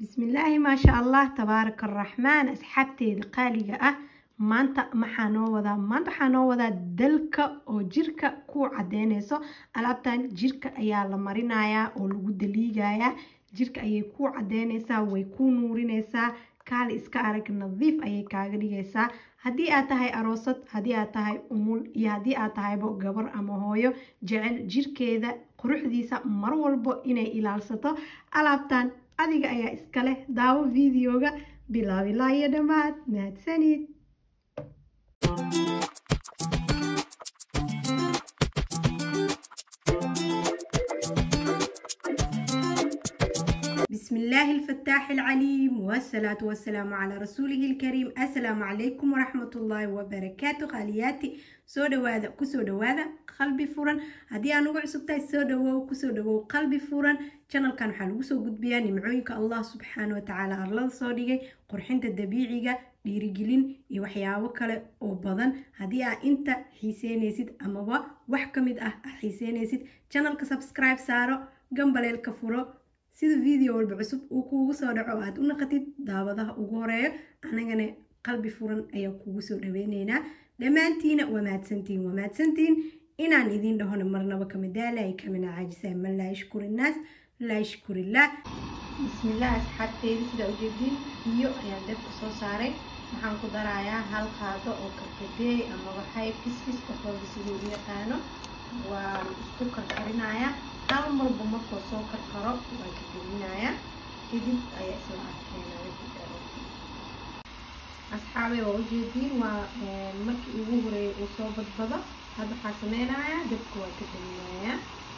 bismillaahi maasha allah tabaaraka araxmaan asxaabteeda qaaliga ah maanta maxaa noo wadaa maanta waxaa noo wadaa dalka oo jirka ku cadeyneyso alaabtan jirka ayaa la marinayaa oo lagu daliigayaa jirka ayay ku cadeyneysaa way ku nuurineysaa kaali iska arag nadiif ayay kaaga dhigaysaa haddii aad tahay aroosad haddii aad tahay umul iyo haddii aad tahaybo gabar ama hooyo jecel jirkeeda quruxdiisa mar walbo inay ilaalsato alaabtan adiga ayaa iska leh daawo videoga bilaabilaa iyo dhammaad mahadsanid بسم الله الفتاح العليم والصلاة والسلام على رسوله الكريم السلام عليكم ورحمة الله وبركاته خالياتي soo dhawaada kusoo dhawaada qalbi furan haddii aan ugu cusubtahay soo dhawow kusoo dhawow qalbi furan janalkan waxaa lagu soo gudbiyaa nimcooyinka allah subxaana watacaala arlada soo dhigay qurxinta dabiiciga dhiirigelin iyo waxyaabo kale oo badan haddii aa inta xiiseynaysid amaba wax ka mid ah aa xiiseynaysid janalka subscribe saaro gambaleelka furo sida video walba cusub uu kuugu soo dhaco oo aad u naqatid daawadaha ugu horeeyo anagana qalbi furan ayaa kugu soo dhaweyneynaa dhammaantiina waa mahadsantihin waa mahadsantihin inaan idiin dhahona marnaba kama daalay kamana caajisay man laa yashkur innaas laa yashkurillah bismillah asxaabteyda sidaa ujeediin biyo ayaan dabka soo saaray waxaan ku darayaa hal qaado oo karkadeey ama waxay fiskis qofooda siduu u yaqaano waan isku karkarinayaa hal marba markoo soo karkaro waan ka gelinayaa kadib ayaa isla arkeenaya asxaabay waa ujeediin waa markii ugu horeeyay uu soo badbado hadda waxaa sameynayaa dabka waa ka daminayaa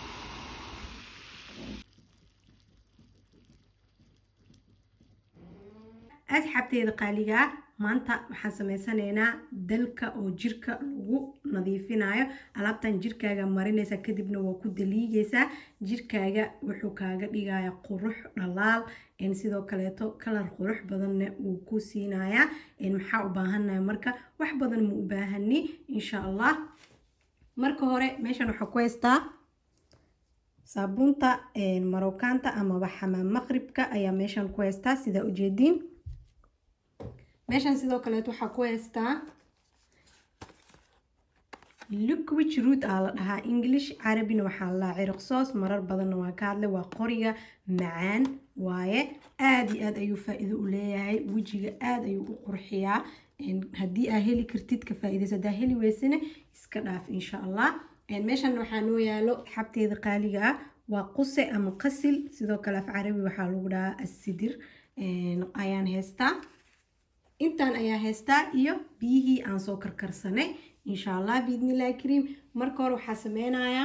asxaabteeda qaaliga ah maanta waxaan sameysanaynaa dalka oo jirka lagu nadiifinayo alaabtan jirkaaga marinaysa kadibna waa ku daliigaysaa jirkaaga wuxuu kaaga dhigaya qurux dhalaal sidoo kaleeto kalar qurux badanna wuu ku siinayaa maxaa u baahannahay marka wax badan ma u baahani insha allah marka hore meeshan waxaa ku haystaa saabuunta marookaanta amaba xamaam maqribka ayaa meeshan ku haystaa sidaa ujeediin meeshan sidoo kaleeto waxaa ku haystaa liquid root aa la dhahaa english carabina waxaa la ciriq soos marar badanna waa ka hadlay waa qoriga macaan waaye aada iyo aad ayuu faa-iido u leeyahay wejiga aada ayuu u qurxiyaa haddii aa heli kartid ka faa-idayso haddaa heli weysana iska dhaaf insha allah meeshan waxaa noo yaalo xabteeda qaaliga ah waa quse ama qasil sidoo kale af carabi waxaa lagu dhahaa asidir ayaan haystaa intaan ayaa haystaa iyo biyihii aan soo karkarsanay insha allah biidnillahi kariim marka hore waxaa sameynayaa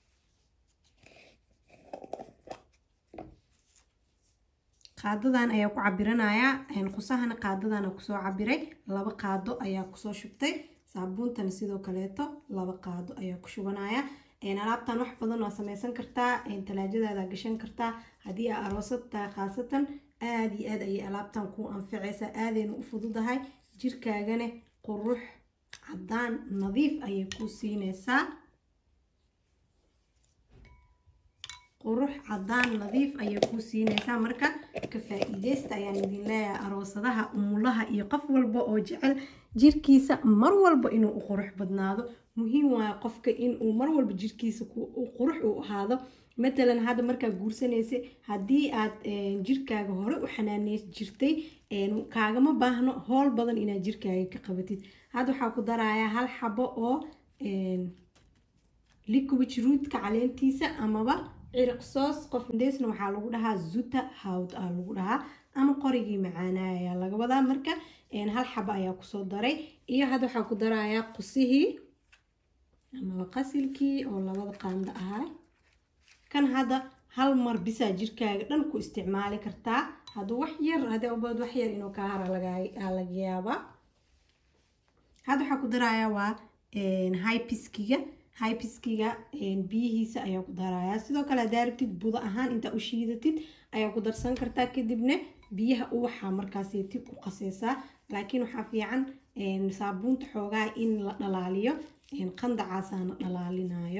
qaadadan ayaa ku cabiranayaa qusahana qaadadana kusoo cabiray laba qaado ayaa kusoo shubtay saabuuntana sidoo kaleeto laba qaado ayaa ku shubanaya alaabtan wax badan waa sameysan kartaa talaajadaada gashan kartaa haddii aa aroosad tahay khaasatan aada iyo aad ayay alaabtan ku anficaysaa aadayna u fududahay jirkaagana qurux caddaan nadiif ayay ku siinaysaa qurux caddaan nadiif ayay ku siinaysaa marka ka faa-iideysta ayaan idin leeyahay aroosadaha umulaha iyo qof walba oo jecel jirkiisa mar walba inuu u qurux badnaado muhiim waayo qofka inuu mar walba jirkiisa qurux u ahaado matalan hadda markaa guursanaysa haddii aad jirkaaga hore u xanaaneys jirtay kaagama baahno howl badan inaad jirkaaga ka qabatid hadda waxaa ku darayaa hal xabo oo liquid rootka caleentiisa amaba ciriq soos qof deesna waxaa lagu dhahaa zuta hawd aa lagu dhahaa ama qorigii macaanaa ayaa laga wadaa marka hal xabo ayaa kusoo daray iyo hadda waxaa ku darayaa qusihii amaba qasilkii oo labada qaando ahaa kan hadda hal mar bisaa jirkaaga dhan ku isticmaali kartaa hadduu wax yar haddii ubaad wax yar inuu kaa hara laga yaabaa hadda waxaa ku darayaa waa hypiskiga hypiskiga biyihiisa ayaa ku darayaa sidoo kale haddaa rabtid budo ahaan intaa u shiidatid ayaa ku darsan kartaa kadibna biyaha uwaxa markaaseti ku qaseysaa laakiin waxaa fiican saabuunta xoogaa in la dhalaaliyo qandacaasaana dhalaalinayo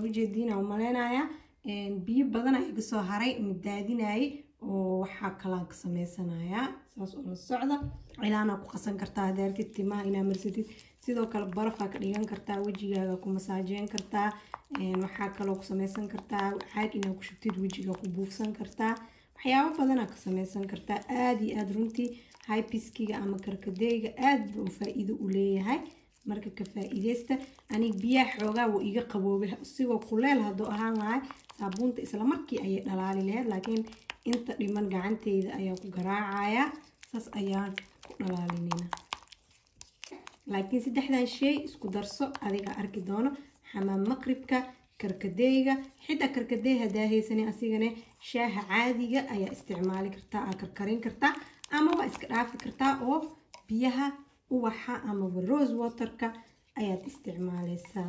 waa ujeediina u maleynayaa biyo badan ayaa iga soo haray midaadinayay oo waxaa kalaan ka sameysanayaa saas oo la socda cilaanaa ku qasan kartaa hadeertid timaha inaa marsatid sidoo kale barafaa ka dhigan kartaa wejigaaga ku masaajeyn kartaa waxaa kaloo ku sameysan kartaa caag inaa ku shubtid wejiga ku buufsan kartaa waxyaabo badanaa ka sameysan kartaa aada iyo aada runtii hybiskiga ama karkadeyga aada buu faa-iido u leeyahay marka ka faa-iideysta aniga biyaha xoogaa wuu iga qaboobay isigoo kuleel hadduu ahaan lahay saabuunta isla markii ayay dhalaali lahayd laakiin inta dhiman gacanteyda ayaa ku garaacayaa saas ayaan ku dhalaalinayna laakiin saddexdan shay isku darso adiga arki doono xamaam maqribka karkadeyga xitaa karkadeey hadaa haysanin asigane shaaha caadiga ayaa isticmaali kartaa aa karkarin kartaa ama waa iska dhaafi kartaa oo biyaha uwaxa amaba rose waterka ayaad isticmaaleysaa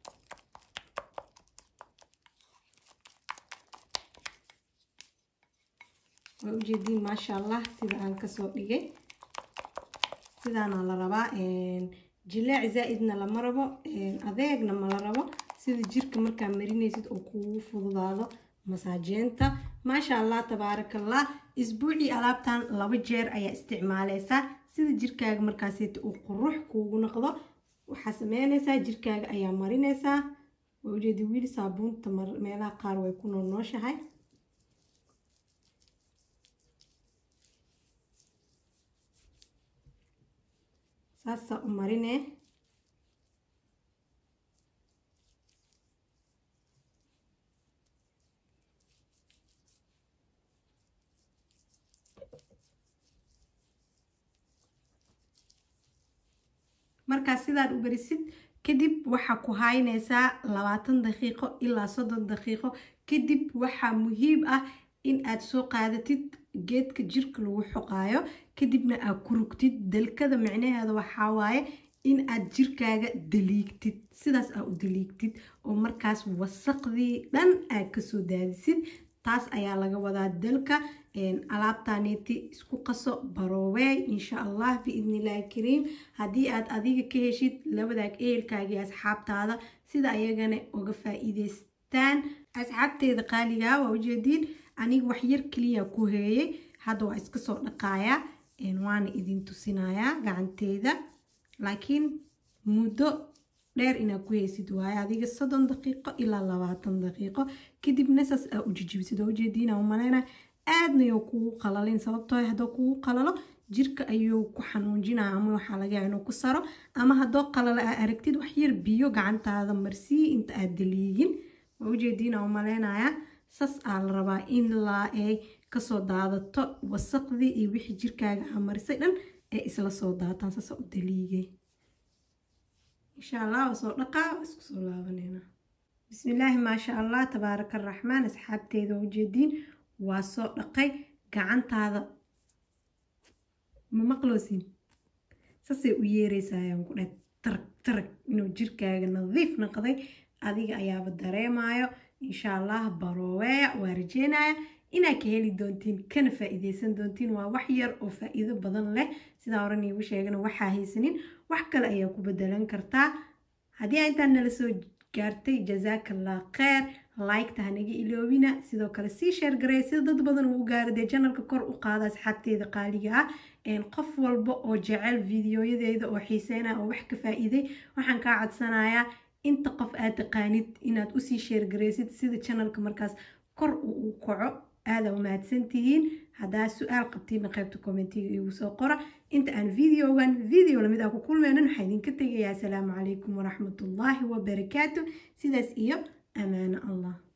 waa ujeediin maasha allah sida aan kasoo dhigay sidaana la rabaa jileec zaa-idna lama rabo adeegna ma la rabo sida jirka markaa marinaysid oo kugu fududaado masaajeenta maasha allah tabaarakallah isbuucii alaabtan laba jeer ayaa isticmaaleysaa sida jirkaaga markaaseeta uu qurux kuugu noqdo waxaa sameyneysaa jirkaaga ayaa marineysaa waa ujeedi wiili saabuunta meelaha qaar way ku noolnooshahay saasaa u marine markaa sidaad u berisid kadib waxaa ku haynaysaa labaatan daqiiqo ilaa soddon daqiiqo kadib waxaa muhiim ah in aad soo qaadatid geedka jirka lagu xoqaayo kadibna aad ku rugtid dalkada micnaheeda waxaa waaye in aad jirkaaga daliigtid sidaas aad u daliigtid oo markaas wasaqdii dhan aad kasoo daadisid taas ayaa laga wadaa dalka alaabtaneeti isku qaso barooweey insha allah biidnillahi kariim haddii aad adiga ka heshid labadaag ehelkaagii asxaabtaada sida ayagana uga faa-iideystaan asxaabteeda qaaligaa waa ujeediin aniga waxyar keliya ku heeyay hadda waa iska soo dhaqaayaa waana idin tusinayaa gacanteeda laakiin muddo dheer inaad ku heysid waaye adiga soddon daqiiqo ilaa labaatan daqiiqo kadibna saas aa u jijibisid oo ujeediina u maleyna aadna yo kugu qalalin sababtoo haddoo kugu qalalo jirka ayuu ku xanuunjinaya ama waxaa laga yaaba inuu ku saro ama haddoo qalalo aa aragtid waxyar biyo gacantaada marsii inta aad daliigin waa ujeediina u maleynaya sas aa la rabaa in laa ay kasoo daadato wasaqdii iyo wixii jirkaaga aa marisay dhan ee isla soo daataan sasa u daliigay insha allah waa soo dhaqaa waa isku soo laabanayna bismillaahi maasha allah tabaaraka araxmaan asxaabteeda waa ujeediin waa soo dhaqay gacantaada ma maqloosin sasay u yeereysayaan ku dheh tarag tarag inuu jirkaaga nadiif noqday adiga ayaaba dareemayo insha allah barooweya waa rajeynaya inaad ka heli doontiin kana faa-iideysan doontiin waa wax yar oo faa-iido badan leh sidaa horan iigu sheegana waxaa haysanin wax kale ayaa ku bedelan kartaa haddii aa intaan nala soo gaartay jazaakallah kheer like-ta hanaga iloobina sidoo kale sii sheer gareey sida dad badan uu u gaaro dee janalka kor u qaada asxaabteeda qaaliga ah qof walba oo jecel videoyadeeda oo xiiseynaya oo wax ka faa-iiday waxaan kaa codsanayaa inta qof aad taqaanid inaad usii sheergareysid sida janalka markaas kor uu u kaco aada umahadsantihiin haddaa su-aal qabtiina qaybta commentiga igu soo qora inta aan videogan video lamid ah ku kulmeynan waxaa idinka tegayaa asalaamu calaykum waraxmatullaahi wabarakaatu sidaas iyo amaano allah